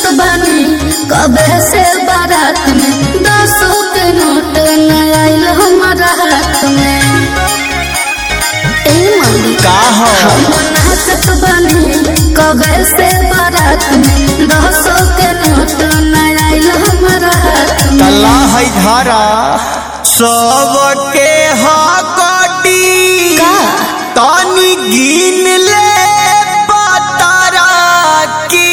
नाचत बानी कबे से बारात में दसों के नोट न आइल हमारा हाथ में ए मम्मी का हो हम नाचत बानी कबे से बारात में दसों के नोट न आइल हमारा हाथ में तला है धारा सबके हकटी का? तानी गिन ले पतारा की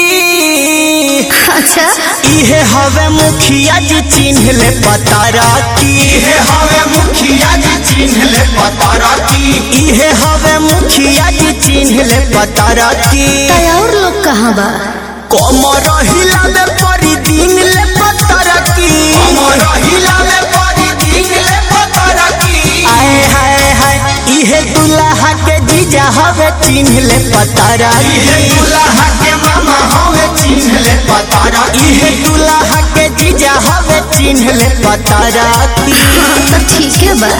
अच्छा इहे हवे मुखिया जी चिन्ह ले पतारा की इहे हवे मुखिया जी चिन्ह ले पतारा की इहे हवे मुखिया जी चिन्ह ले पतारा की तय और लोग कहाँ बा कमर हिलावे परी दिन ले पतारा की अमर हिलावे परी दिन ले पतारा की आए हाय हाय इहे दुल्हा के जीजा हवे चिन्ह ले पतारा इहे की दुल्हा के मामा हवे चिन्ह ले पतारा की इहे दुल्हा के जीजा हवे चिन्ह ले पतारा की हाँ, तो ठीक है बा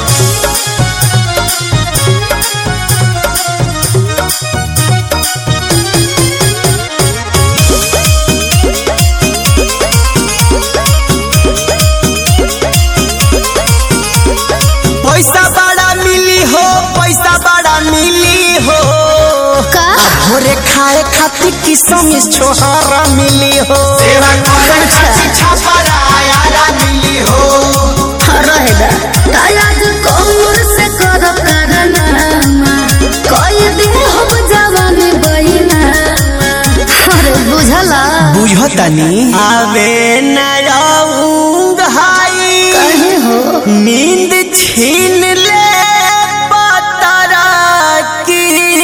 पैसा बड़ा मिली हो पैसा बड़ा मिली हो का भोरे खाए खातिर किसम छोहारा मिली हो सेवा करे खातिर छापरा आयारा मिली हो रहेगा तायाज कमर से कर करनामा कोई दिन हम जवानी बहिना अरे बुझला बुझतनी आवे न रहूंग हाई कहे हो नींद छीन ले पतारा की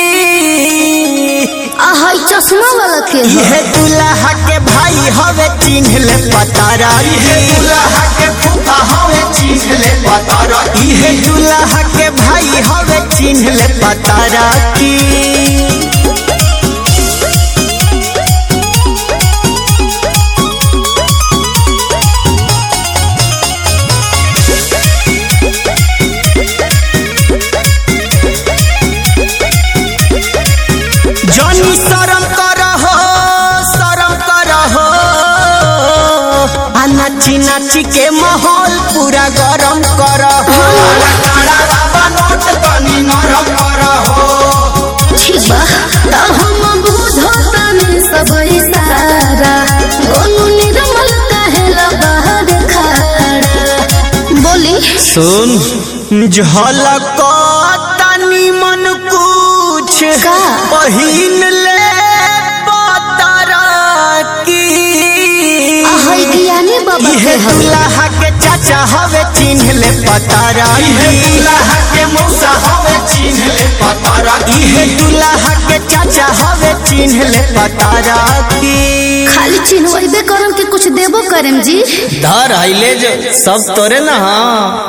आहाई चश्मा वाला के हो यह दुल्हा के भाई हवे चिन्ह ले पतारा इहे की दुल्हा के फूफा हवे चिन्ह ले पतारा की यह दुल्हा के भाई हवे चिन्ह ले पतारा की जनी शरम करहो शरम करहो आ नाची नाची के माहौल पूरा गरम करहो काला काला बाबा नोट तनी नरम करहो ठीक बा त हम बुझतानी सब इशारा गोनू निर्मल कहेला बाहर खड़ा बोली सुन झलक तनी मन कुछ का? पहिन ले पतारा की आहाई ज्ञानी बाबा इहे के हवे दुल्हा के चाचा हवे चिन्ह ले पतारा इहे की दुल्हा के मौसा हवे चिन्ह ले पतारा की इहे दुल्हा के चाचा हवे चिन्ह ले पतारा की खाली चिन्हवाइबे करम के कुछ देबो करम जी धर आइले जो सब तोरे ना हाँ